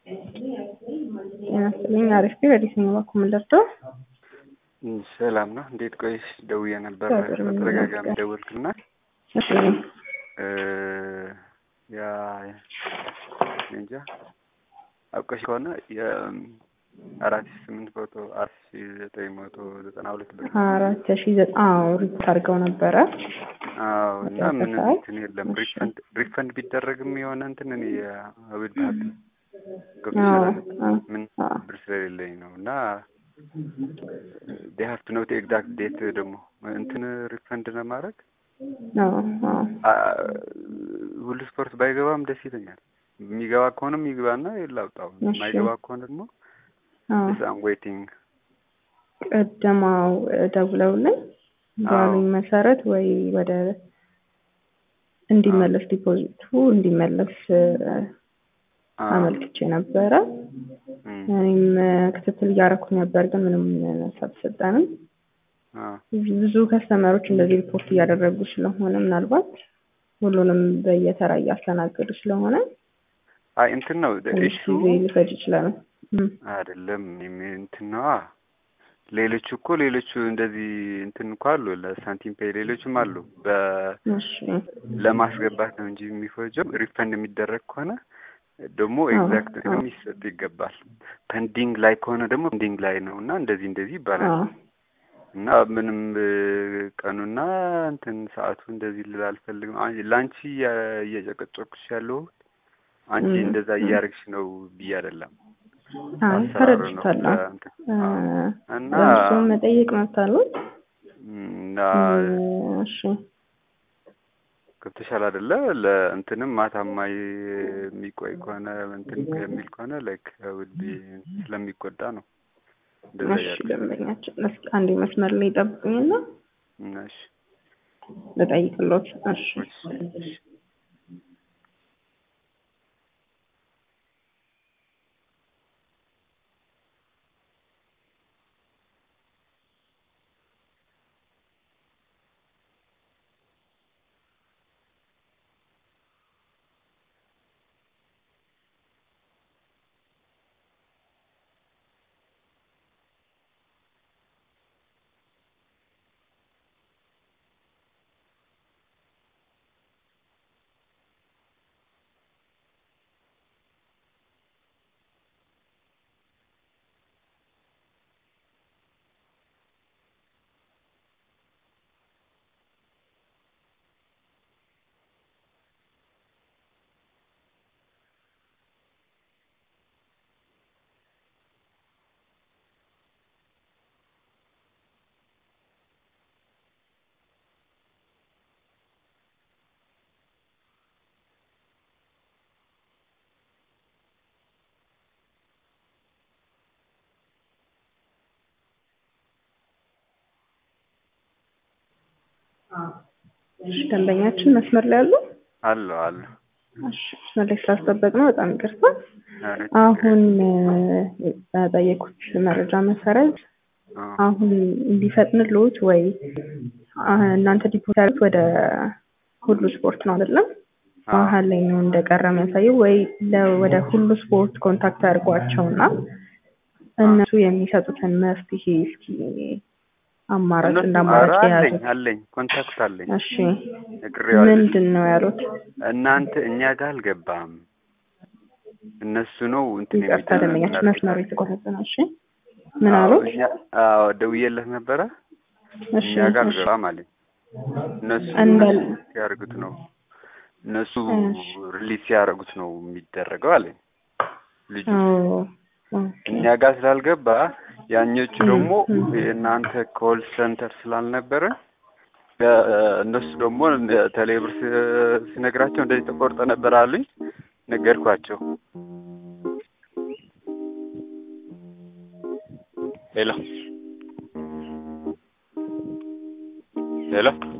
ጤና ይስጥልኝ አሪፍ ነኝ በየትኛው በኩል የምንደርሰው ሰላም ነው። እንዴት ቆይሽ? ደውዬ ነበር እግዚአብሔር ይመስገን። በተደጋጋሚ ደወልክና እሺ እ ያ እንጃ አውቀሽ ከሆነ የአራት ሺህ ስምንት መቶ አራት ሺህ ዘጠኝ መቶ ዘጠና ሁለት ብር አራት ሺ ዘጠና ሪፖርት አድርገው ነበረ። አዎ እና ምን ተከታታይ? እንትን የለም እሺ። ሪፈንድ ሪፈንድ ቢደረግም የሆነ እንትን እኔ አውድ ሀብ አዎ ገብቶሻል አዎ ምን አዎ ብር ስለሌለኝ ነው እና ዴ ሀቭ ቱ ኖት ኤግዛክት ዴት ደግሞ እንትን ሪፈንድ ለማድረግ አዎ አዎ አ- ሁሉ ስፖርት ባይገባም ደስ ይለኛል። የሚገባ ከሆነም ይግባና ላውጣው፣ እሺ። የማይገባ ከሆነ ደግሞ አዎ ሳም ዌቲንግ ቀደማው ደውለውልኝ ባሉኝ መሰረት ወይ ወደ እንዲመለስ ዲፖዚቱ እንዲመለስ አመልክቼ ነበረ። እኔም ክትትል እያደረኩ ነበር፣ ግን ምንም መልስ አልተሰጠንም። ብዙ ከስተመሮች እንደዚህ ሪፖርት እያደረጉ ስለሆነ ምናልባት ሁሉንም በየተራ እያስተናገዱ ስለሆነ አይ እንትን ነው ትንሽ ኢሹ ጊዜ ሊፈጅ ይችላል። እም፣ አይደለም የሚ- እንትን ነዋ። ሌሎቹ እኮ ሌሎቹ እንደዚህ እንትን እኮ አሉ ለሳንቲም ፔይ ሌሎችም አሉ በ እሺ ለማስገባት ነው እንጂ የሚፈጀው ሪፈንድ የሚደረግ ከሆነ ደግሞ አዎ፣ ኤግዛክት አዎ። የሚሰጥ ይገባል። ፐንዲንግ ላይ ከሆነ ደግሞ ፐንዲንግ ላይ ነው እና እንደዚህ እንደዚህ ይባላል አዎ እና ምንም እ፣ ቀኑና እንትን ሰዓቱ እንደዚህ ልል አልፈልግም። አን- ለአንቺ እያ- እየጨቀጨኩሽ ያለው አንቺ እም፣ እንደዛ እም። እያደረግሽ ነው ብዬ አይደለም። አይ አሰራሩ ነው ተረድቻለሁ። እንትን እ፣ አዎ። እና እርስዎም መጠየቅ መብት አሉት። እና እም፣ እሺ ገብተሻል አይደለ? ለእንትንም ማታማ የሚቆይ ከሆነ እንትን የሚል ከሆነ ላይክ ውድ ስለሚጎዳ ነው እንደዛ እሺ እያደረግሽ ደንበኛችን እስኪ አንዴ መስመር ላይ ጠብቁኝና እሺ ልጠይቅሎት። እሺ እሺ እሺ ደንበኛችን መስመር ላይ አሉ። አለ አለ እሺ መስመር ላይ ስላስጠበቅ ነው በጣም ይቅርታ። ኧረ አሁን እ፣ በጠየቁት መረጃ መሰረት አዎ። አሁን እንዲፈጥንልዎት ወይ አ፣ እናንተ ዲፖዚት ያሉት ወደ ሁሉ ስፖርት ነው አይደለም? አዎ። መሀል ላይ ነው እንደቀረ የሚያሳየው ወይ ለ- ወደ ሁሉ ስፖርት ኮንታክት አድርጓቸውና እነሱ የሚሰጡትን መፍትሄ እስኪ አማራጭ እነሱ እንደ ኧረ አማራጭ አለኝ የያዙት። አለኝ ኮንታክት አለኝ እሺ ነግሬዋለሁ። ምንድን ነው ያሉት? እናንተ እኛ ጋር አልገባም እነሱ ነው እንትን ይቅርታ የሚደረግ ደንበኛችን መስመሩ የተቆረጠ ነው። እሺ ምን አዎ፣ አሉት? እኛ አዎ ደውዬለት ነበረ እሺ እኛ ጋር እሺ አልገባም አለኝ። እነሱ እንዳል እነሱ ሲያደርጉት ነው እነሱ እሺ ሪሊዝ ሲያደርጉት ነው የሚደረገው አለኝ ልጁ። ኦ ኦኬ እኛ ጋር ስላልገባ ያኞቹ እም፣ ደግሞ እም። የእናንተ ኮል ሴንተር ስላልነበረ እ፣ እነሱ ደግሞ ቴሌብር ስ- ስነግራቸው እንደዚህ ተቆርጠ ነበር አሉኝ። ነገርኳቸው። ሄሎ ሄሎ